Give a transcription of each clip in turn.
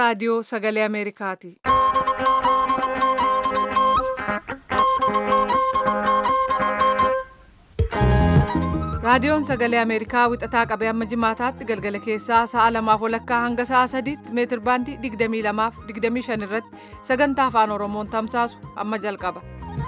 raadiyoo sagalee Ameerikaati. raadiyoon sagalee ameerikaa wixataa qabee amma jimaataatti galgala keessaa sa'a lamaaf walakkaa hanga sa'a sadiitti meetir baandii 22 fi 25 irratti sagantaa afaan oromoon tamsaasu amma jalqaba.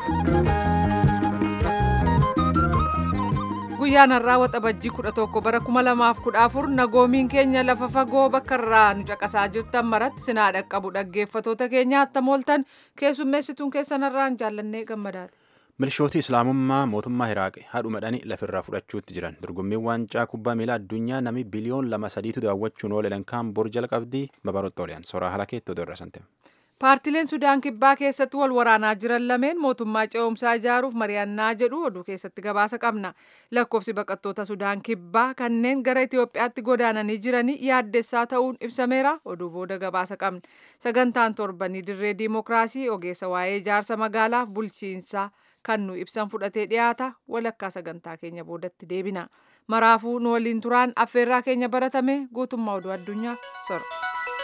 guyyaan har'aa waxabajjii 11 bara 2014 nagoomiin keenya lafa fagoo bakka irraa nu caqasaa jirtan maratti sinaa dhaqqabu dhaggeeffatoota keenya attam ooltan keessummeessituun keessan irraan jaallannee gammadaadha. milishootii islaamummaa mootummaa iraaqi haadhumadhanii lafirraa fudhachuutti jiran dorgommiin waancaa kubbaa miilaa addunyaa namni biliyoon lama sadiitu daawwachuun oolan kaan bor jalqabdii babarottooleen soraa halakeetti odoo irrasante. paartileen sudaan kibbaa keessatti wal waraanaa jiran lameen mootummaa ce'umsaa ijaaruuf mari'annaa jedhu oduu keessatti gabaasa qabna lakkoofsi baqattoota sudaan kibbaa kanneen gara itiyoophiyaatti godaananii jiranii yaaddessaa ta'uun ibsameera oduu booda gabaasa qabna sagantaan torbanii dirree diimokiraasii ogeessa waa'ee ijaarsa magaalaaf bulchiinsaa kan nu ibsan fudhatee dhiyaata walakkaa sagantaa keenya boodatti deebina maraafuu nu waliin turaan affeerraa keenya baratame guutummaa oduu addunyaa sora.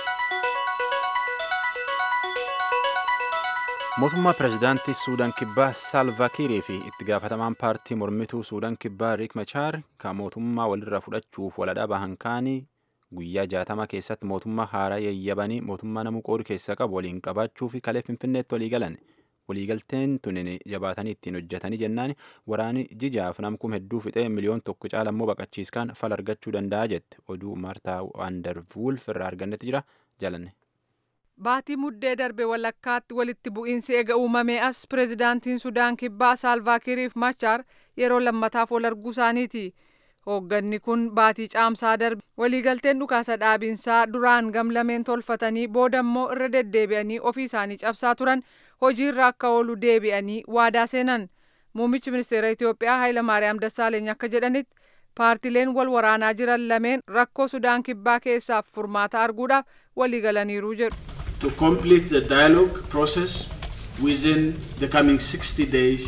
mootummaa pirezidaantii suudaan kibbaa saalvaakiirii fi itti gaafatamaan paartii mormituu suudaan kibbaa riik machaar kan mootummaa walirra fudhachuuf waladhaa bahan kaanii guyyaa jaatama keessatti mootummaa haaraa yayyabanii mootummaa namuu qooduu keessa qabu waliin qabaachuu fi kalee finfinneetti walii galan waliigalteen tunin jabaatanii ittiin hojjetanii jennaan waraani jijaaf namkum hedduu fixee miliyoon tokko caalammoo baqachiiskaan fal argachuu danda'a jette oduu maartaa waandarvuulf irraa argannetti jira jaalanne. Baatii muddee darbe walakkaatti walitti bu'iinsi eega uumamee as pireezidaantiin Sudaan kibbaa Saalvaakiiriif Machaar yeroo lammataaf wal arguu isaaniiti. Hoogganni kun baatii caamsaa darbe waliigalteen dhukaasa dhaabiinsaa duraan gamlameen tolfatanii boodammoo irra deddeebi'anii ofii isaanii cabsaa turan hojiirra akka oolu deebi'anii waadaa seenan. Muummichi ministeera Itoophiyaa Hayilamaariyaam Dassaaleeny akka jedhanitti paartileen wal waraanaa jiran lameen rakkoo Sudaan kibbaa keessaaf furmaata arguudhaaf waliigalaniiru jedhu. to complete the dialogue process within the coming 60 days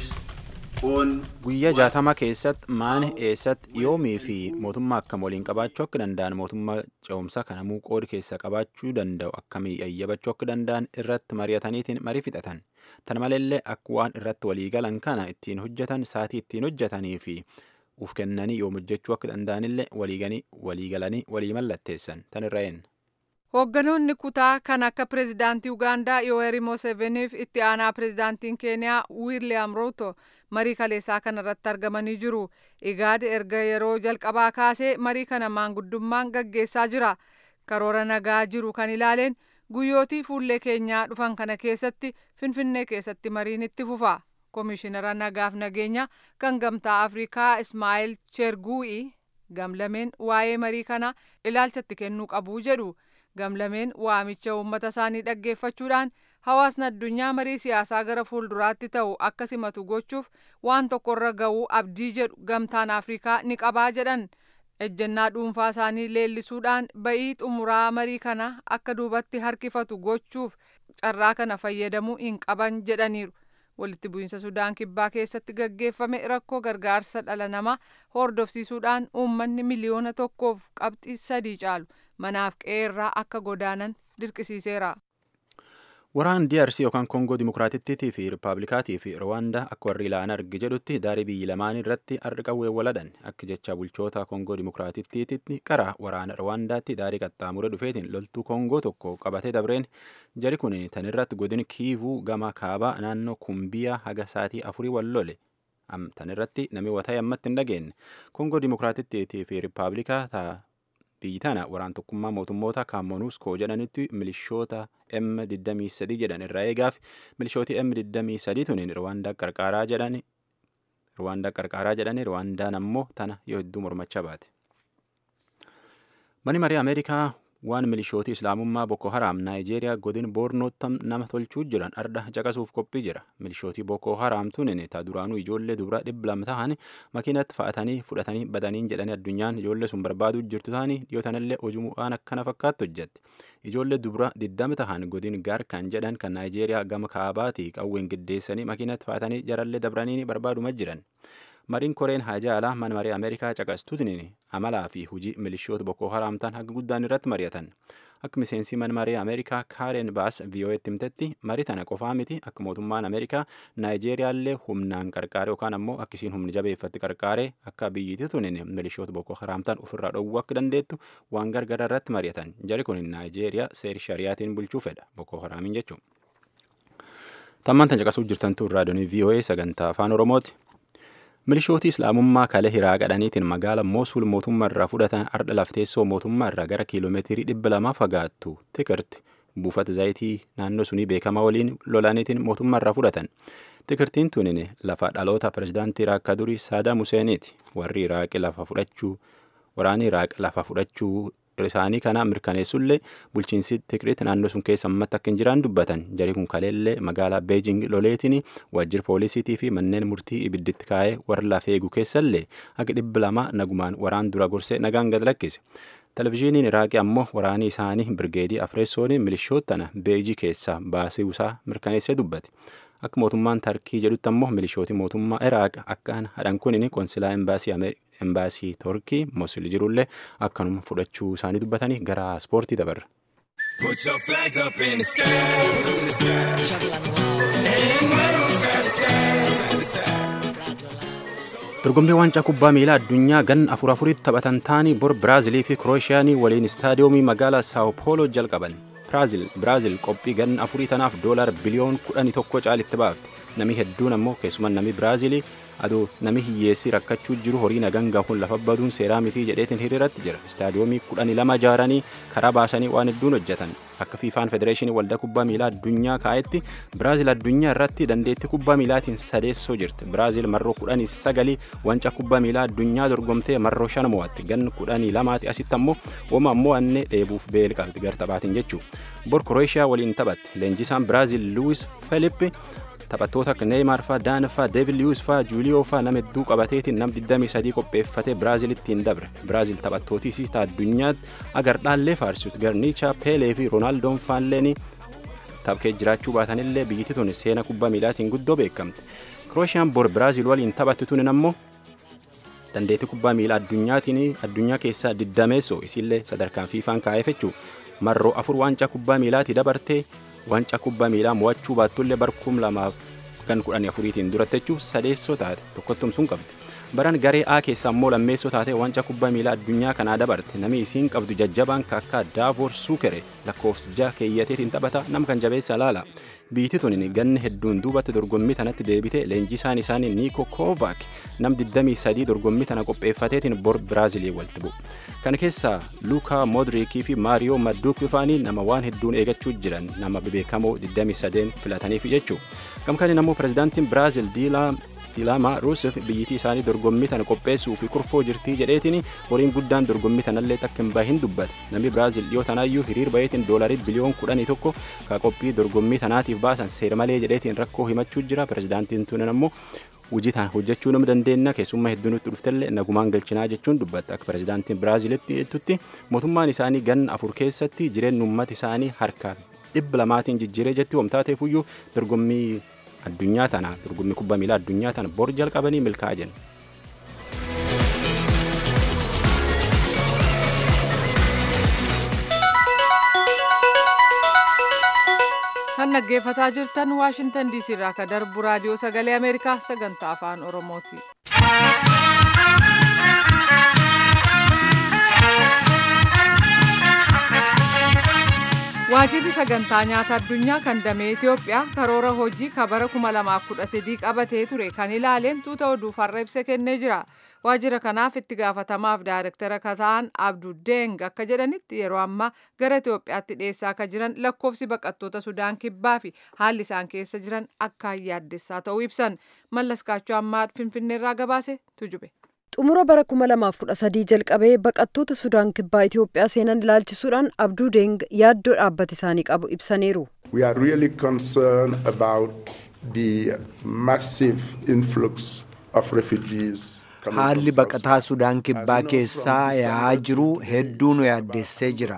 on guyyaa jaatama keessatti maani eessatti yoomii fi mootummaa akkam waliin qabaachuu akka danda'an mootummaa ce'umsaa kanamuu qoodi keessa qabaachuu danda'u akkamii yayyabachuu akka danda'an irratti mari'ataniitiin marii fixatan tan maleellee akka waan irratti waliigalan kana ittiin hojjetan saatii ittiin hojjetanii fi uf kennanii yoom hojjechuu akka danda'anillee waliigalanii walii mallatteessan tan irra eenna. Hoogganoonni kutaa kan akka pireezidaantii Ugaandaa Yoweri Museveniif itti aanaa pireezidaantiin Keeniyaa Wiiliyaam Ruuto marii kaleessaa kanarratti argamanii jiru. Igaad erga yeroo jalqabaa kaasee marii kana maanguddummaan gaggeessaa jira. Karoora nagaa jiru kan ilaaleen guyyootii fuullee keenyaa dhufan kana keessatti Finfinnee keessatti mariin itti fufa. Komishinara nagaaf nageenya kan gamtaa Afrikaa Ismaa'eel Cherguu'i gamlameen waa'ee marii kana ilaalchatti kennuu qabu jedhu. gamlameen waamicha uummata isaanii dhaggeeffachuudhaan hawaasni addunyaa marii siyaasaa gara fuulduraatti ta'u akka simatu gochuuf waan tokkorra ga'uu abdii jedhu gamtaan afrikaa ni qabaa jedhan ejjennaa dhuunfaa isaanii leellisuudhaan ba'ii xumuraa marii kana akka duubatti harkifatu gochuuf carraa kana fayyadamuu hin qaban jedhaniiru. walitti bu'iinsa sudaan kibbaa keessatti gaggeeffame rakkoo gargaarsa dhala namaa hordofsiisuudhaan uummanni miliyoona tokkoof qabxii sadii caalu manaaf qe'eerraa akka godaanan dirqisiiseera. Waraan DRC yookaan Koongoo Dimokiraatittii fi Rippaabilikaatii fi Rwaandaa akka warri ilaalan arge jedhutti daarii biyyi lamaan irratti har'a qawwee waladan akka jecha bulchoota Koongoo Dimokiraatittiitti qara waraana Rwaandaatti daarii qaxxaamure dhufeetiin loltuu Koongoo tokko qabatee dabreen jari kun tan irratti godin kiivuu gama kaabaa naannoo kumbiyaa haga saatii afurii wal lole. Tan irratti namni wataa ammatti hin dhageenye. Koongoo Dimokiraatittii fi Rippaablikaa biyyi tana waraan tokkummaa mootummoota kaamonuuskoo jedhanitti milishoota M23 jedhan irraa eegaaf milishooti M23 tuniin Rwaandaa qarqaaraa jedhani Rwaandaa qarqaaraa jedhani Rwaandaan ammoo tana yoo hedduu mormachaa baate. Mani marii Ameerikaa waan milishootii islaamummaa Boko Haram Naayijeeriyaa godin Boornootti nama tolchuu jiran arda caqasuuf qophii jira. Milishootii Boko Haram tunin ta duraanuu ijoollee dubaraa dhibba lama ta'an makiinatti fa'atanii fudhatanii badaniin jedhanii addunyaan ijoollee sun barbaaduu jirtu ta'anii dhiyoo tanallee hojumuudhaan akkana fakkaattu hojjette. Ijoollee dubaraa diddama ta'an godin gaar kan jedhan kan Naayijeeriyaa gama kaabaatii qawween giddeessanii makiinatti fa'atanii jarallee dabranii barbaaduma jiran. mariin koreen haajaalaa mana marii ameerikaa caqastuutiin amalaa fi hujii milishoota bokkoo haraamtaan haga guddaan irratti mari'atan akka miseensi mana marii ameerikaa kaaren baas vii'oo'etti himtetti marii tana qofaa miti akka mootummaan ameerikaa naayijeeriyaallee humnaan qarqaare yookaan ammoo akkisiin humni jabeeffatti qarqaare akka biyyittii tunin milishoota bokkoo haraamtaan ofirraa dhowwuu akka dandeettu waan gargara irratti mari'atan jari kun naayijeeriyaa seeri shariyaatiin bulchuu fedha bokkoo haraamiin jechuudha. Tammaan tan caqasuu jirtantu raadiyoonii VOA sagantaa afaan Oromooti. Milishooti Islaamummaa kalee hiraa qadhaniitiin magaala Moosul mootummaa irraa fudhatan ardha lafteessoo mootummaa irraa gara kiiloomeetirii dhibba lama fagaattu tikirti buufata zayitii naannoo sunii beekamaa waliin lolaniitiin mootummaa irraa fudhatan. Tikirtiin tunin lafa dhaloota pirezidaantii Iraaq durii Saadaam Huseeniiti. Warri Iraaq lafa fudhachuu waraanni Iraaq lafa fudhachuu isaanii kana mirkaneessullee bulchiinsi tikiriitti naannoo sun keessa ammatti akka hin jiraan dubbatan jarii kun kaleellee magaalaa beejing loleetiin waajjira poolisiitii fi manneen murtii ibidditti kaa'ee warra lafa eegu keessallee akka dhibba lama nagumaan waraan dura gorsee nagaan gad lakkise. Televezyiiniin Iraaqii ammoo waraanii isaanii birgeedii Afreessoon milishootana beejii keessaa baasiisaa mirkaneessee dubbate. Akka mootummaan Tarkii jedhutti ammoo milishootii mootummaa Iraaq akkaan hadhan kunin konsilaa imbaasii embaasii Torkii Mosul jirullee akkanuma fudhachuu isaanii dubbatanii gara ispoortii dabarra. Put your flags up in the sky, in the sky. And wave 'em side to side, side to side. Dorgommii waancaa kubbaa miilaa addunyaa gan afur afuritti taphatan taanii bor Biraazilii fi Kirooshiyaanii waliin istaadiyoomii magaalaa Sao Paulo jalqaban. Biraazil qophii gan afurii tanaaf doolar biliyoon kudhanii tokko caalitti baafte. Nami hedduun ammoo keessumaa nami Biraazilii adoo nami hiyyeessii rakkachuu jiru horii nagaan gahuun lafa baduun seeraa mitii jedheetiin hiriiratti jira. Istaadiyoomii kudhanii lama ijaaranii karaa baasanii waan hedduun hojjetan. Akka fiifaan federeeshinii waldaa kubbaa miilaa addunyaa kaa'etti Biraazil addunyaa irratti dandeettii kubbaa miilaatiin sadeessoo jirti. Biraazil marroo kudhanii sagalii wanca kubbaa miilaa addunyaa dorgomtee marroo shan mo'atti. Gan kudhanii lamaati asitti ammoo wama ammoo annee dheebuuf beel qabdi gar taphaatiin jechuu. Bor Krooshiyaa waliin taphatte. Leenjisaan Biraazil Luwis Felippi taphattoota akka Neeymaar faa, Daan faa, Deevid Liyuus faa, Juuliyoo faa nama hedduu qabateetiin nam 23 qopheeffatee Biraazilitti hin dabre. Biraazil taphattootis ta addunyaatti agar dhaallee faarsisuutti garniichaa Peelee fi Roonaaldoo faalleen taphkee jiraachuu baatanillee biyyittii tun seena kubbaa miilaatiin guddoo beekamte. Kirooshaan bor Biraazil waliin taphatti tunin ammoo dandeettii kubbaa miilaa addunyaatiin addunyaa keessaa diddameessoo isillee sadarkaan fiifaan kaa'eef jechuu marroo afur waancaa kubbaa miilaatii dabartee waancaa kubbaa miilaa mo'achuu baattullee barkum lamaaf kan kudhanii afuriitiin durattechuu sadeessoo taate tokkottum sun qabdi. Baran garee A keessaa immoo lammeessoo taate waancaa kubbaa miilaa addunyaa kanaa dabarte namni isiin qabdu jajjabaan kakkaa Daavoor Suukere lakkoofsa jaha keeyyateetiin taphata nam kan jabeessa laala. Biitti tunin ganni hedduun duubatti dorgommii tanatti deebite leenjisaan isaanii Niiko Kovaak nam 23 dorgommii tana qopheeffateetiin bor Biraazilii walitti bu'u. Kana keessaa Luukaa Moodriikii fi Maariyoo Madduuk bifaanii nama waan hedduun eegachuu jiran nama bebeekamoo 23 filataniif jechuu. Gamkaaniin ammoo pirezidaantiin Biraazil Diilaa Dilaamaa Ruusif biyyittii isaanii dorgommii tana qopheessuu fi kurfoo jirtii jedheetiin horiin guddaan dorgommii tanallee takka hin bahin dubbate. Namni Biraazil dhiyoo tanaayyuu hiriir baheetiin doolarii biliyoon kudhanii tokko ka qophii dorgommii tanaatiif baasan seera malee jedheetiin rakkoo himachuu jira. Pirezidaantiin tunan ammoo hojii tan hojjechuu nama dandeenya keessummaa hedduu nutti dhuftellee nagumaan galchinaa jechuun dubbatta akka pirezidaantiin Biraazilitti jettutti mootummaan isaanii ganna afur keessatti jireenya uummata isaanii harkaan dhibba lamaatiin jijjiiree jetti wamtaateefuyyuu dorgommii addunyaa tana dorgommii kubbaa miilaa addunyaa tana bor jalqabanii milkaa'aa jiran. kan dhaggeeffataa jirtan waashintan diisii irraa ka darbu raadiyoo sagalee ameerikaa sagantaa afaan oromooti. waajirri sagantaa nyaata addunyaa kan damee Itoophiyaa karoora hojii kabara 2013 qabatee ture kan ilaaleen tuuta oduuf har'a ibsa kennee jira. Waajjira kanaaf itti gaafatamaaf daayirektara kataan Abdu Deng akka jedhanitti yeroo ammaa gara Itoophiyaatti dhiyeessaa akka jiran lakkoofsi baqattoota Sudaan kibbaa fi haalli isaan keessa jiran akkaan yaaddessaa ta'uu ibsan. Mallas Kaachoo ammaa Finfinneerraa gabaase tujube. xumura bara 2013 jalqabee baqattoota sudaan kibbaa Itoophiyaa seenan ilaalchisuudhaan abduu deeng yaaddoo dhaabbata isaanii qabu ibsaniiru. We are really concerned about the massive influx of refugees. Haalli baqataa Sudaan kibbaa keessaa yaa'aa jiru hedduu nu yaaddessee jira.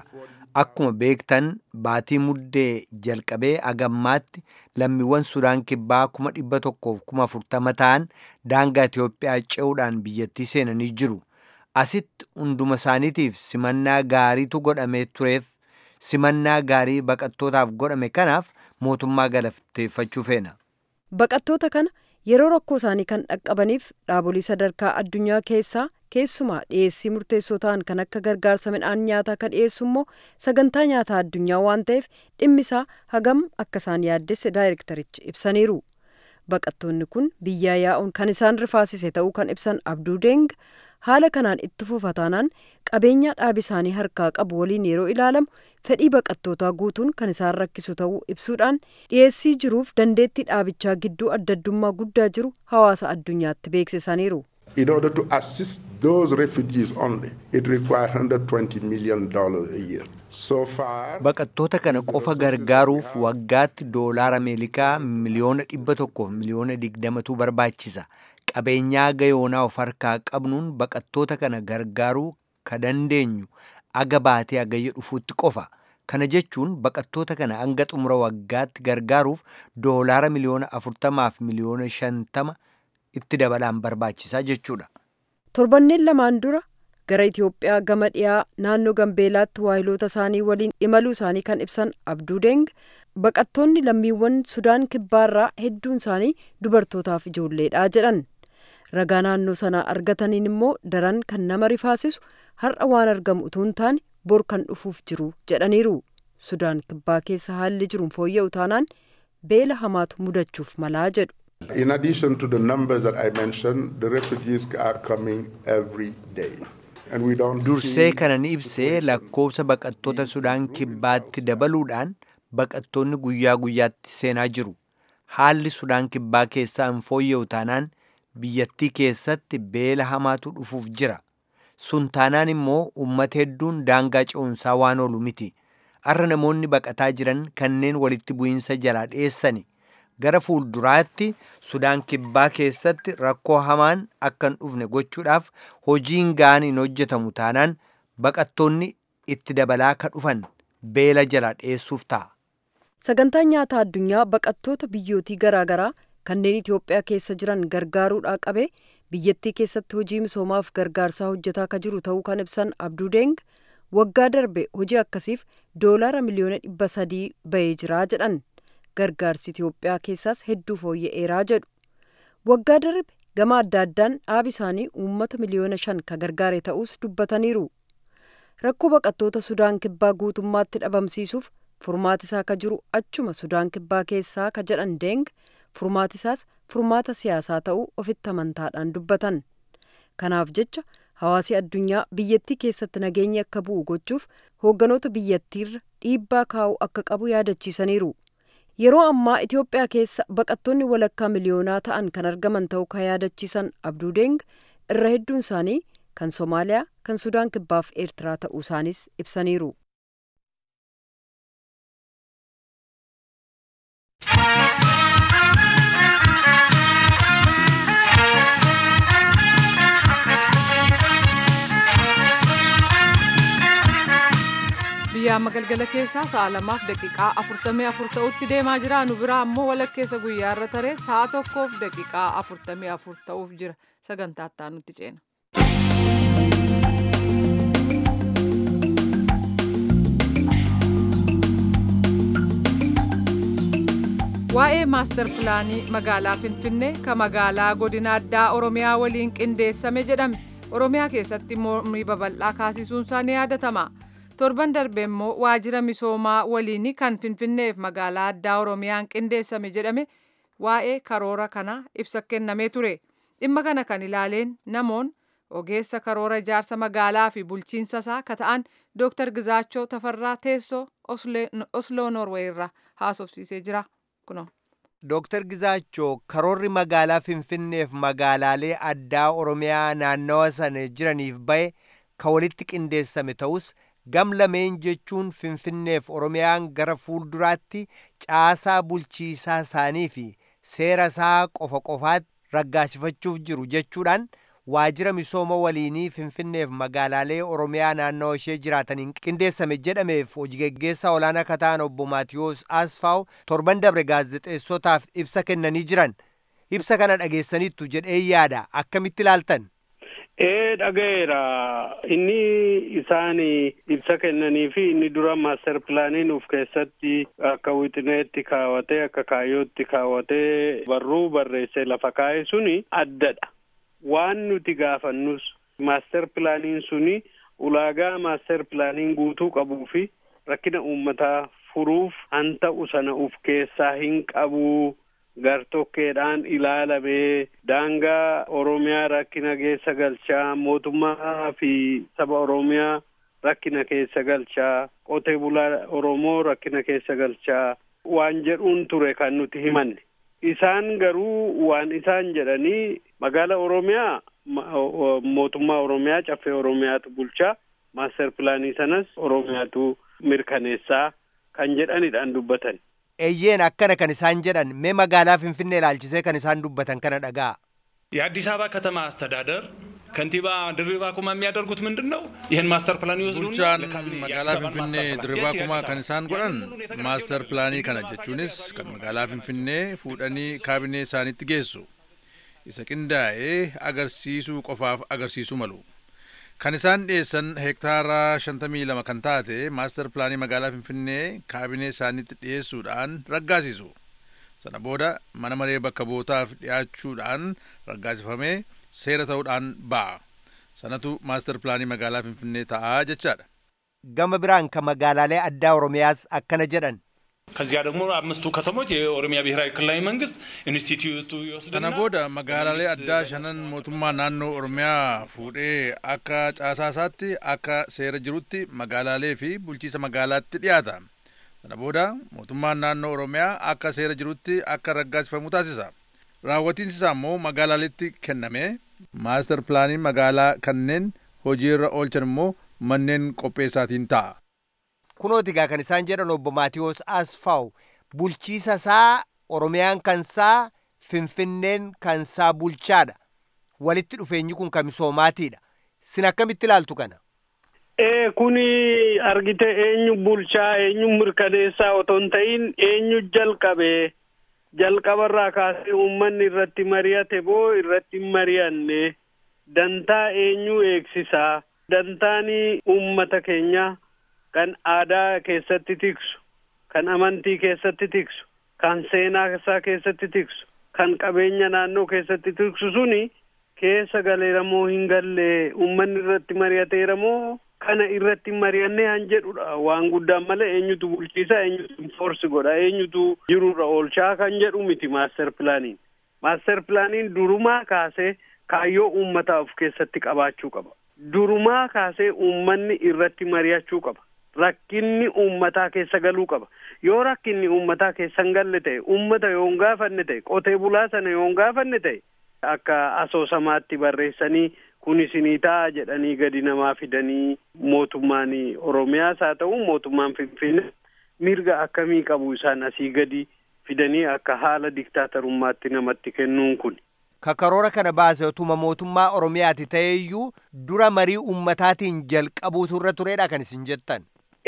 Akkuma beektan baatii muddee jalqabee agammaatti lammiiwwan Sudaan kibbaa kuma dhibba tokkoof kuma afurtama ta'an daangaa Itoophiyaa ce'uudhaan biyyattii seenanii jiru. Asitti hunduma isaaniitiif simannaa gaariitu godhamee tureef simannaa gaarii baqattootaaf godhame kanaaf mootummaa galateeffachuu feena. Baqattoota kana yeroo rakkoo isaanii kan dhaqqabaniif dhaabolee sadarkaa addunyaa keessaa keessumaa dhiyeessii murteessoo ta'an kan akka gargaarsa midhaan nyaataa kan dhiyeessu immoo sagantaa nyaataa addunyaa waan ta'eef dhimmisaa hagam akka isaan yaaddesse daayirektarichi ibsaniiru. Baqattoonni kun biyyaa yaa'uun kan isaan rifaasise ta'uu kan ibsan Abduu Deng haala kanaan itti fufataanaan qabeenya dhaabi isaanii harkaa qabu waliin yeroo ilaalamu fedhii baqattootaa guutuun kan isaan rakkisu ta'uu ibsuudhaan dhiyeessii jiruuf dandeettii dhaabichaa gidduu addaddummaa guddaa jiru hawaasa addunyaatti beeksisaniiru. In order to assist those refugees only, it requires $120 million a year. So far, Baqattoota kana qofa gargaaruuf waggaatti doolaara Ameerikaa miliyoona dhibba tokkoof miliyoona digdamatu barbaachisa. Qabeenyaa gayoonaa of harkaa qabnuun baqattoota kana gargaaruu ka dandeenyu aga baatee agayya dhufuutti qofa. Kana jechuun baqattoota kana hanga xumura waggaatti gargaaruuf doolaara miliyoona afurtamaaf miliyoona shantama itti dabalaan barbaachisaa jechuudha. Torbanneen lamaan dura gara Itoophiyaa gama dhiyaa naannoo Gambeelaatti waahiloota isaanii waliin imaluu isaanii kan ibsan Abduu Deng baqattoonni lammiiwwan Sudaan kibbaarraa hedduun isaanii dubartootaaf ijoolleedha jedhan. Ragaa naannoo sanaa argataniin immoo daran kan nama rifaasisu har'a waan argamu utuu hin taane bor kan dhufuuf jiru jedhaniiru. Sudaan kibbaa keessa haalli jiruun fooyya'u taanaan beela hamaatu mudachuuf malaa jedhu. in addition to the numbers that I mentioned, the refugees are coming every day. And we don't Dursee see kana ni ibsee lakkoofsa baqattoota Sudaan kibbaatti dabaluudhaan baqattoonni guyyaa guyyaatti seenaa jiru. Haalli Sudaan kibbaa keessaa hin fooyya'u taanaan biyyattii keessatti beela hamaatu dhufuuf jira. Sun taanaan immoo uummata hedduun daangaa ce'umsaa waan oolu miti. Har'a namoonni baqataa jiran kanneen walitti bu'iinsa jalaa dhiyeessani. Gara fuulduraatti Sudaan kibbaa keessatti rakkoo hamaan akka hin dhufne gochuudhaaf hojiin ga'aan hin hojjetamu taanaan baqattoonni itti dabalaa ka dhufan beela jalaa dhiyeessuuf ta'a. Sagantaan nyaataa addunyaa baqattoota biyyootii garaagaraa kanneen Itoophiyaa keessa jiran gargaaruudhaa qabee biyyattii keessatti hojii misoomaaf gargaarsaa hojjetaa ka jiru ta'uu kan ibsan Abduu Deng waggaa darbe hojii akkasiif doolaara miliyoona dhibba sadii bahee jiraa jedhan gargaarsi Itoophiyaa keessaas hedduu fooyya'eeraa jedhu. Waggaa darbe gama adda addaan dhaabi isaanii uummata miliyoona shan ka gargaare ta'us dubbataniiru. Rakkoo baqattoota Sudaan kibbaa guutummaatti dhabamsiisuuf furmaatisaa ka jiru achuma Sudaan kibbaa keessaa ka jedhan Deng furmaatisaas furmaata siyaasaa ta'uu ofitti amantaadhaan dubbatan. Kanaaf jecha hawaasi addunyaa biyyattii keessatti nageenyi akka bu'u gochuuf hoogganoota biyyattiirra dhiibbaa kaa'uu akka qabu yaadachiisaniiru. Yeroo ammaa Itoophiyaa keessa baqattoonni walakkaa miliyoonaa ta'an kan argaman ta'uu ka yaadachiisan Abduu Deng irra hedduun isaanii kan Somaaliyaa, kan Sudaan kibbaaf Eertiraa ta'uu isaanis ibsaniiru. biyya amma galgala keessaa sa'a lamaaf daqiiqaa afurtamii afur ta'utti deemaa jira nu biraa ammoo walakkeessa guyyaa irra taree sa'a tokkoof daqiiqaa afurtamii afur ta'uuf jira sagantaa itti nutti ceena. waa'ee maastar pilaanii magaalaa finfinnee ka magaalaa godina addaa oromiyaa waliin qindeessame jedhame oromiyaa keessatti mormii babal'aa kaasisuunsaa ni yaadatama. torban darbe immoo waajjira misoomaa waliin kan finfinneef magaalaa addaa oromiyaan qindeessame jedhame waa'ee karoora kana ibsa kennamee ture dhimma kana kan ilaaleen namoon ogeessa karoora ijaarsa magaalaa fi bulchiinsa isaa ka ta'an dooktar gizaachoo tafarraa teessoo osloo norwee irraa haasofsiisee jira kuno. Dooktar Gizaachoo karoorri magaalaa Finfinneef magaalaalee addaa Oromiyaa naannawa sana jiraniif bahe ka walitti qindeessame ta'us gam lameen jechuun finfinneef oromiyaan gara fuulduraatti caasaa bulchiisaa isaanii fi seera isaa qofa qofaatti raggaasifachuuf jiru jechuudhaan waajjira misooma waliinii Finfinneef magaalaalee Oromiyaa naannoo ishee jiraataniin qindeessame jedhameef hojii geggeessaa olaanaa akka ta'an obbo Maatiyoos Asfaaw torban dabre gaazexeessotaaf ibsa kennanii jiran. Ibsa kana dhageessaniittu jedhee yaada akkamitti ilaaltan? Ee dhaga'eera inni isaan ibsa kennanii fi inni dura maaster pilaaniin uf keessatti akka wixineetti kaawwatee akka kaayyootti kaawwatee barruu barreessee lafa kaa'e suni addadha. Waan nuti gaafannus maaster pilaaniin suni ulaagaa maaster pilaaniin guutuu qabuu fi rakkina uummataa furuuf han ta'u sana uf keessaa hin qabu. gartokkeedhaan ilaalamee daangaa oromiyaa rakkina keessa galchaa mootummaa fi saba oromiyaa rakkina keessa galchaa qotee bulaa oromoo rakkina keessa galchaa waan jedhuun ture kan nuti himanne isaan garuu waan isaan jedhanii magaala oromiyaa mootummaa oromiyaa caffee oromiyaatu bulchaa maaster pilaanii sanas oromiyaatu mirkaneessaa kan jedhanidhaan dubbatan. eeyyeen akkana kan isaan jedhan mee magaalaa finfinnee ilaalchisee kan isaan dubbatan kana dhaga'a. የአዲስ አበባ ከተማ አስተዳደር ከንቲባ ድሪባ ኩማ የሚያደርጉት ምንድን ነው? ይህን ማስተር ፕላን ይወስዱና bulchaan magaalaa finfinnee dirribaa kumaa kan isaan godhan maaster pilaanii kana jechuunis kan magaalaa finfinnee fuudhanii kaabinee isaaniitti geessu isa qindaa'ee agarsiisuu qofaaf agarsiisuu malu kan isaan dhiyeessan heektaara shantamii lama kan taate maaster pilaanii magaalaa finfinnee kaabinee isaaniitti dhiyeessuudhaan raggaasisu sana booda mana maree bakka bootaaf dhiyaachuudhaan raggaasifamee seera ta'uudhaan ba'a sanatu maaster pilaanii magaalaa finfinnee ta'aa jechaadha gama biraan kan magaalaalee addaa oromiyaas akkana jedhan ከዚያ ደግሞ አምስቱ ከተሞች የኦሮሚያ ብሔራዊ ክልላዊ መንግስት ኢንስቲትዩቱ sana ይወስድና booda magaalaalee addaa shanan mootummaa naannoo oromiyaa fuudhee akka caasaasaatti akka seera jirutti magaalaalee fi bulchiisa magaalaatti dhiyaata sana booda mootummaan naannoo oromiyaa akka seera jirutti akka raggaasifamu taasisa raawwatiinsi isaa immoo magaalaaleetti kenname maaster pilaaniin magaalaa kanneen hojiirra oolchan immoo manneen qopheessaatiin ta'a kunooti gaa kan isaan jedhan obbo Maatiyoos Asfaaw bulchiisa isaa Oromiyaan kansaa Finfinneen kansaa bulchaadha. Walitti dhufeenyi kun kan misoomaatiidha. Sin akkamitti ilaaltu kana? Ee kuni argite eenyu bulchaa eenyu mirkaneessaa otoo hin ta'in eenyu jalqabee jalqabarraa kaasee uummanni irratti mari'ate boo irratti hin mari'anne dantaa eenyu eegsisaa dantaani uummata keenya kan aadaa keessatti tiksu kan amantii keessatti tiksu kan seenaa isaa keessatti tiksu kan qabeenya naannoo keessatti tiksu suni keessa galeera moo hin galle uummanni irratti mari'ateera moo kana irratti mari'annee han jedhudha waan guddaan malee eenyutu bulchiisa eenyutu forsi godha eenyutu jirurra oolchaa kan jedhu miti maaster pilaaniin maaster pilaaniin durumaa kaasee kaayyoo uummataa of keessatti qabaachuu qaba durumaa kaasee uummanni irratti mari'achuu qaba rakkinni uummataa keessa galuu qaba yoo rakkinni uummataa keessa hin galle ta'e uummata yoo hin gaafanne ta'e qotee bulaa sana yoo hin gaafanne ta'e akka asoosamaatti barreessanii kun isinii ta'a jedhanii gadi namaa fidanii mootummaan oromiyaas haa ta'u mootummaan finfinnee mirga akkamii qabu isaan asii gadi fidanii akka haala diktaatarummaatti namatti kennuun kun. Kakaroora kana baase otuma mootummaa Oromiyaati ta'eeyyuu dura marii uummataatiin jalqabuutu irra turedha kan isin jettan.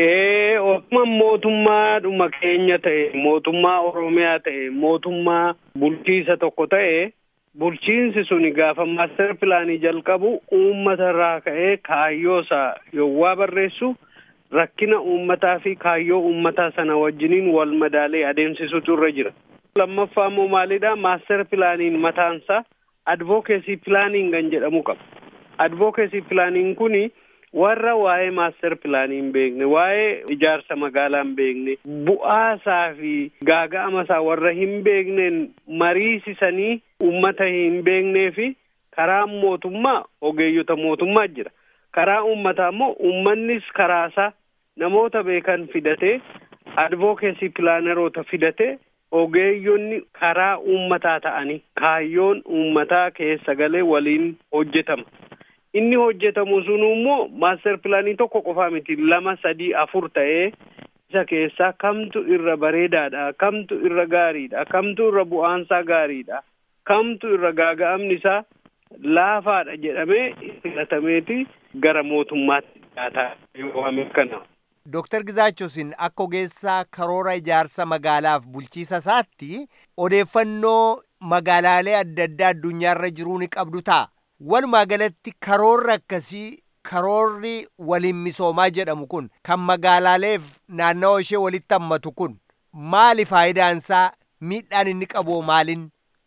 Ee otuma mootummaadhuma keenya ta'e mootummaa Oromiyaa ta'e mootummaa bulchiisa tokko ta'e bulchiinsi suni gaafa maaster pilaanii jalqabu uummata irraa ka'ee kaayyoo isaa yowwaa barreessu rakkina uummataa fi kaayyoo uummataa sana wajjiniin wal madaalee adeemsisutu irra jira. lammaffaa immoo maalidha maaster pilaaniin mataansaa advokeesii pilaaniin kan jedhamu qaba. advokeesii pilaaniin kuni warra waa'ee maaster pilaanii hin beekne waa'ee ijaarsa magaalaa hin beekne bu'aasaa fi gaaga'amasaa warra hin beekneen mariisisanii ummata hin beeknee fi karaa mootummaa ogeeyyota mootummaa jira karaa uummataa immoo uummannis karaasaa namoota beekan fidatee advokeesii pilaaneroota fidatee ogeeyyonni karaa uummataa ta'anii kaayyoon uummataa keessa galee waliin hojjetama. inni hojjetamu sun immoo maaster pilaanii tokko qofaa miti lama sadii afur ta'ee isa keessaa kamtu irra bareedaadha kamtu irra gaariidha kamtu irra bu'aansaa gaariidha kamtu irra gaaga'amni isaa laafaadha jedhamee filatameeti gara mootummaatti dhiyaataa yoo kana. Dooktar Gizaachosin akka ogeessaa karoora ijaarsa magaalaaf bulchiisa isaatti odeeffannoo magaalaalee adda addaa addunyaarra jiruu ni qabdu ta'a. Walumaa galatti karoorri akkasii karoorri waliin misoomaa jedhamu kun kan magaalaaleef naannawa ishee walitti hammatu kun maali faayidaansaa miidhaan inni qabu maalin?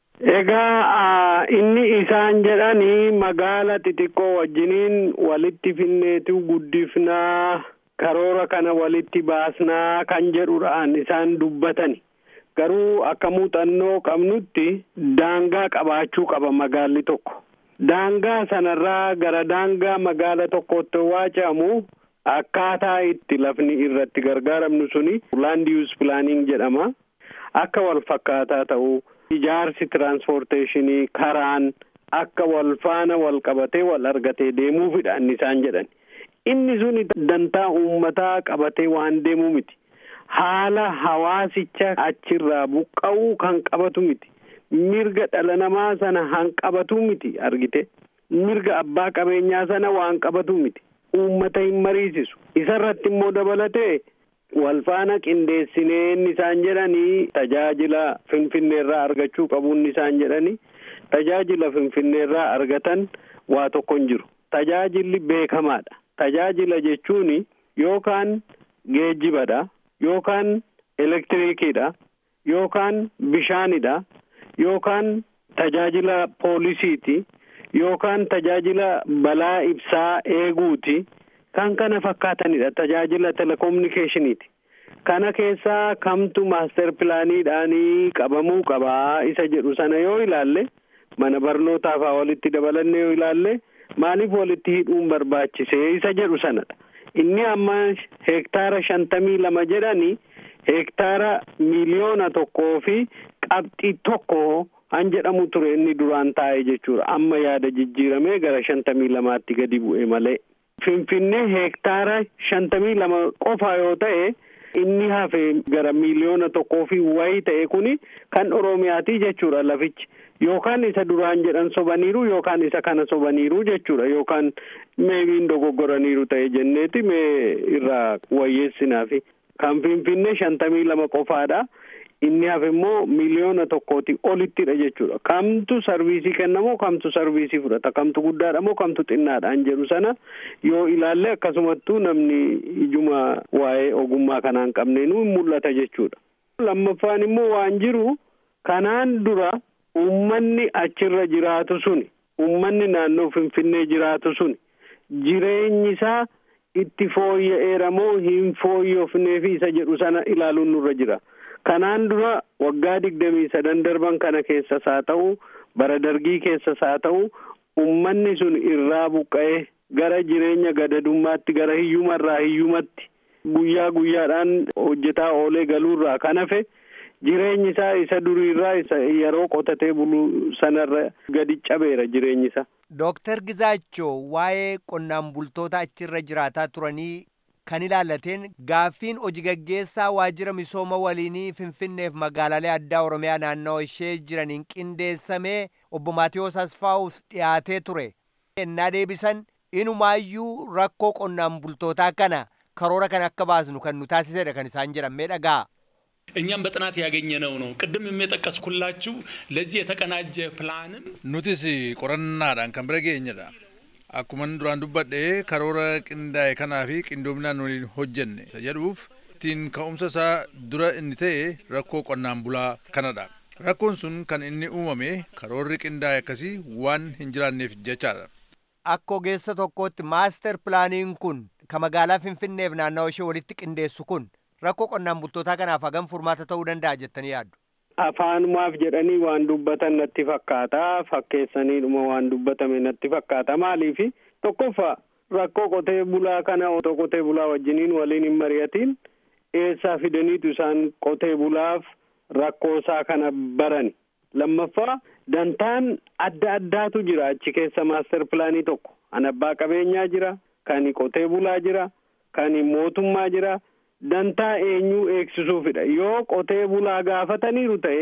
Egaa inni isaan jedhanii magaala xixiqqoo wajjiniin walitti finneetu guddifnaa karoora kana walitti baasnaa kan jedhudhaan isaan dubbatani. Garuu akka muuxannoo qabnutti daangaa qabaachuu qaba magaalli tokko. Daangaa sanarraa gara daangaa magaala tokkootti waa ce'amu akkaataa itti lafni irratti gargaaramnu suni land use planning jedhama. Akka wal fakkaataa ta'u ijaarsi tiraanspoorteeshinii karaan akka wal faana wal qabatee wal argatee deemuufidha inni isaan jedhan. Inni suni dantaa uummataa qabatee waan deemuu miti. Haala hawaasicha achirraa buqqa'uu kan qabatu miti. Mirga dhala namaa sana han qabatu miti argite. Mirga abbaa qabeenyaa sana waan qabatu miti. Uummata hin mariisisu. Isarratti immoo dabalatee wal faana qindeessinee inni isaan jedhanii tajaajila finfinneerraa argachuu qabu inni isaan jedhanii tajaajila finfinneerraa argatan waa tokko hin jiru. Tajaajilli beekamaadha. Tajaajila jechuun yookaan geejjibadha yookaan elektiriikidha yookaan bishaanidha yookaan tajaajila poolisiiti yookaan tajaajila balaa ibsaa eeguuti kan kana fakkaatanidha tajaajila telekominikeeshiniiti. Kana keessaa kamtu maaster pilaaniidhaanii qabamuu qabaa isa jedhu sana yoo ilaalle mana barnootaafaa walitti dabalanne yoo ilaalle maaliif walitti hidhuun barbaachisee isa jedhu sanadha. Inni amma hektaara shantamii lama jedhani hektaara miliyoona tokkoo fi qabxii tokko han jedhamu ture inni duraan taa'e jechuudha. Amma yaada jijjiiramee gara shantamii lamaatti gadi bu'e malee. Finfinnee hektaara shantamii lama qofa yoo ta'e inni hafe gara miliyoona tokkoo fi wayii ta'e kuni kan Oromiyaati jechuudha lafichi. Yookaan isa duraan jedhan sobaniiru yookaan isa kana sobaniiru jechuudha yookaan meebiin dogoggoraniiru ta'e jenneeti mee irraa wayyeessinaafi. Kan Finfinnee shantamii lama qofaadha. Inni hafe immoo miliyoona tokkooti olittidha jechuudha. Kamtu sarviisii kennamoo kamtu sarviisii fudhata? Kamtu guddaadha moo kamtu xinnaadhaan jedhu sana yoo ilaalle akkasumattuu namni ijuma waa'ee ogummaa kanaan qabneenuu mul'ata jechuudha. Lammaffaan immoo waan jiru kanaan dura uummanni achirra jiraatu suni uummanni naannoo Finfinnee jiraatu suni jireenyi isaa itti fooyya'eera moo hin fooyyofnee fi isa jedhu sana ilaaluun nurra jira. Kanaan dura waggaa digdamii sadan darban kana keessas haa ta'u bara dargii keessas haa ta'u uummanni sun irraa buqqa'ee gara jireenya gadadummaatti gara hiyyumarraa hiyyumatti guyyaa guyyaadhaan hojjetaa oolee galuurraa kan hafe jireenyi isaa isa duriirraa isa yeroo qotatee bulu sanarra gadi cabeera jireenyi isaa. Dooktar Gizaachoo waa'ee qonnaan bultoota achirra jiraataa turanii kan ilaallateen gaaffiin hojii gaggeessaa waajjira misooma waliinii finfinneef magaalaalee addaa oromiyaa naannoo ishee jiraniin qindeessamee obbo Maatiyoos Asfaawus dhiyaatee ture. Ennaa deebisan inumaayyuu rakkoo qonnaan bultootaa kana karoora kan akka baasnu kan nu taasisedha kan isaan jedhan mee dhagaa. እኛም በጥናት ያገኘነው ነው። ቅድም የጠቀስኩላችሁ ለዚህ የተቀናጀ ፕላንም nutis qorannaadhaan kan bira geenyedha. Akkuma duraan dubbadhe karoora qindaa'e kanaa fi qindoominaan waliin hojjenne isa jedhuuf ittiin ka'umsa isaa dura inni ta'e rakkoo qonnaan bulaa kanadha. Rakkoon sun kan inni uumame karoorri qindaa'e akkasii waan hin jiraanneef jechaadha. Akka ogeessa tokkootti maaster pilaaniin kun ka magaalaa Finfinneef naannawaa ishee walitti qindeessu kun rakkoo qonnaan bultootaa kanaaf hagam furmaata ta'uu danda'a jettanii yaaddu. Afaanumaaf jedhanii waan dubbatan natti fakkaata. Fakkeessaniidhuma waan dubbatame natti fakkaata. Maaliifi tokkoffaa rakkoo qotee bulaa kana otoo qotee bulaa wajjiniin waliin hin mari'atiin eessaa fidaniitu isaan qotee bulaaf rakkoo isaa kana barani. Lammaffaa dantaan adda addaatu jira achi keessa maaster pilaanii tokko. Kan abbaa qabeenyaa jira, kan qotee bulaa jira, kan mootummaa jira. dantaa eenyuu eegsisuufidha yoo qotee bulaa gaafataniiru ta'e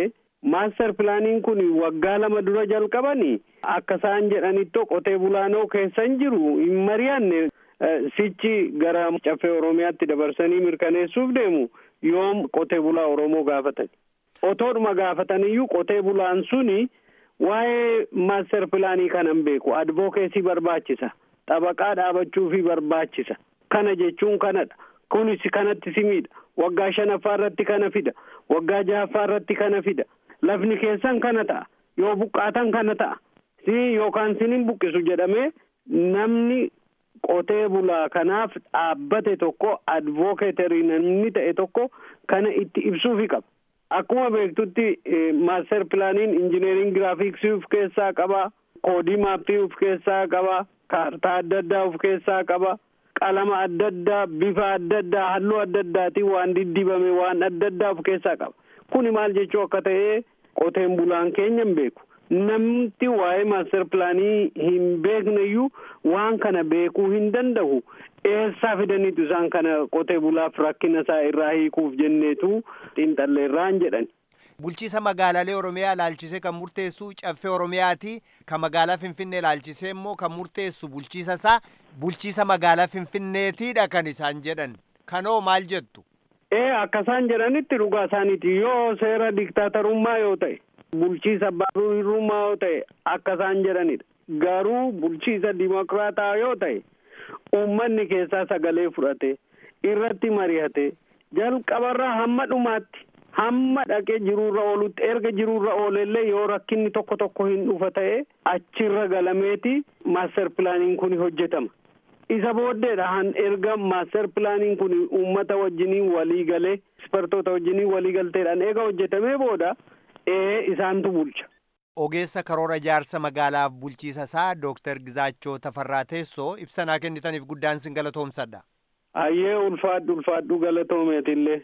maaster pilaaniin kun waggaa lama dura jalqabanii akka isaan jedhanitti qotee bulaanoo keessa hin jiru hin mari'anne sichi gara caffee oromiyaatti dabarsanii mirkaneessuuf deemu yoom qotee bulaa oromoo gaafatan otoodhuma gaafataniyyuu qotee bulaan suni waa'ee maaster pilaanii kanan beeku advokeesii barbaachisa xabaqaa dhaabachuufi barbaachisa kana jechuun kanadha kunis kanatti simiidha waggaa shanaffaa irratti kana fida waggaa jahaffaa irratti kana fida lafni keessan kana ta'a yoo buqqaatan kana ta'a si yookaan sinin buqqisu jedhamee namni qotee bulaa kanaaf dhaabbate tokko advokeetarii namni ta'e tokko kana itti ibsuufi qaba akkuma beektutti maaster pilaaniin injineering giraafiksii of keessaa qaba koodii maappii of keessaa qaba kaartaa adda addaa of keessaa qaba qalama adda addaa bifa adda addaa halluu adda addaatiin waan diddibame waan adda addaa of keessaa qaba kuni maal jechuu akka ta'e qoteen bulaan keenya hin beeku namti waa'ee maaster pilaanii hin beekneyyuu waan kana beekuu hin danda'u eessaa fidaniitu isaan kana qotee bulaaf rakkina isaa irraa hiikuuf jenneetu xiinxalleerraan jedhan. Bulchiisa magaalaalee Oromiyaa ilaalchisee kan murteessu caffee Oromiyaati. Kan magaalaa Finfinnee ilaalchisee immoo kan murteessu bulchiisa isaa bulchiisa magaalaa Finfinneetiidha kan isaan jedhan. Kanoo maal jettu? Ee akka isaan jedhanitti dhugaa isaaniiti yoo seera diktaatarummaa yoo ta'e bulchiisa abbaa hirrummaa yoo ta'e akka isaan jedhanidha. Garuu bulchiisa dimokiraataa yoo ta'e uummanni keessaa sagalee fudhate irratti mari'ate jalqabarraa hamma dhumaatti hamma dhaqee jiruurra oolutti erga jiruurra oolellee yoo rakkinni tokko tokko hin dhufa ta'e achirra galameeti maaster pilaaniin kun hojjetama. isa booddeedhaan erga maaster pilaaniin kun uummata wajjiniin walii galee ispertoota wajjiniin walii galteedhaan eega hojjetamee booda ee isaantu bulcha. Ogeessa karoora ijaarsa magaalaaf bulchiisa isaa Dooktar Gizaachoo Tafarraa Teessoo ibsanaa kennitaniif guddaan sin galatoomsadha. Ayyee ulfaadhu ulfaadhu galatoomeetillee.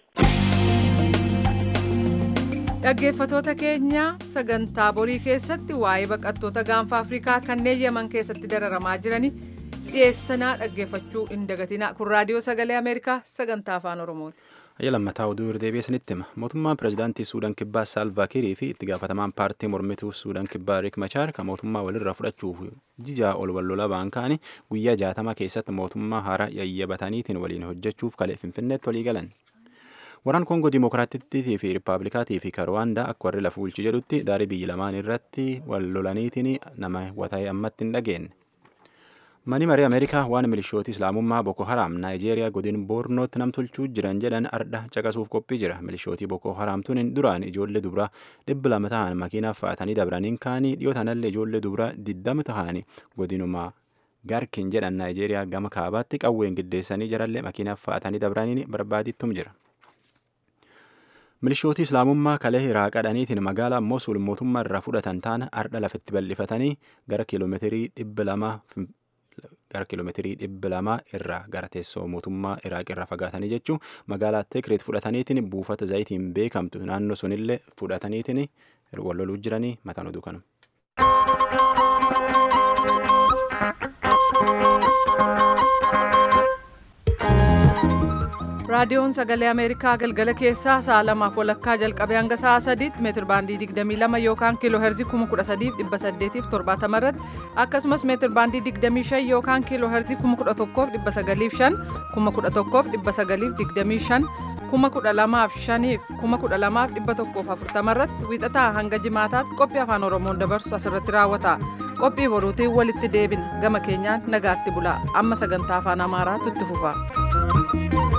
Dhaggeeffatoota keenya sagantaa borii keessatti waa'ee baqattoota gaanfa Afrikaa kanneen Yemen keessatti dararamaa jiranii dhiyeessanaa dhaggeeffachuu hin dagatina kun raadiyoo sagalee ameerikaa sagantaa afaan oromooti. Ayya lammataa oduu irdeebi'ee isinitti hima. Mootummaan pirezidaantii Suudaan Kibbaa Saalvaa Kiirii fi itti gaafatamaan paartii mormituu Suudaan Kibbaa Riik Machaar kan mootummaa walirraa fudhachuuf jijaa ol wallolaa ba'an ka'anii guyyaa jaatama keessatti mootummaa haaraa yayyabataniitiin waliin hojjechuuf kalee Finfinneetti walii galan. Waraan Koongoo Dimookiraatittii fi Rippaabilikaatii fi Karwaandaa akka warri lafa bulchi jedhutti daarii biyyi lamaan irratti wal lolaniitiin nama wata'ee ammatti hin dhageenye. Mani marii Ameerikaa waan milishooti Islaamummaa Boko Haram Naayijeeriyaa godin Boornootti namtolchuu jiran jedhan arda caqasuuf qophii jira. Milishootii Boko Haram tun duraan ijoollee dubaraa dhibba lama ta'an makiinaaf fa'atanii dabraniin kaanii dhiyoo tanallee ijoollee dubaraa diddama ta'anii godinuma Garkin jedhan Naayijeeriyaa gama kaabaatti qawween giddeessanii jarallee makiinaaf fa'atanii dabraniin barbaadittum jira. Milishootii Islaamummaa kalee Iraaqadhaniitiin magaalaa Mosul mootummaa irraa fudhatan taana ardha lafatti bal'ifatanii gara kiiloomeetirii dhibba lama gara kiiloomeetirii dhibba lamaa irraa gara teessoo mootummaa Iraaq irraa fagaatanii jechuun magaalaa Tikrit fudhataniitiin buufata zayitiin beekamtu naannoo sunillee fudhataniitiin wal loluu jiranii mataan oduu kanuma. raadiyoon sagalee ameerikaa galgala keessaa sa'a lamaaf walakkaa jalqabee hanga sa'a sadiitti meetir baandii 22 yookaan kiiloo herzii 13870 irratti akkasumas meetir baandii 25 yookaan kiiloo herzii 11,905 11,925 12,500 12,140 irratti wiixataa hanga jimaataatti qophii afaan oromoon dabarsu asirratti raawwata qophii boruutiin walitti deebina gama keenyaan nagaatti bula amma sagantaa afaan amaaraatti itti fufa.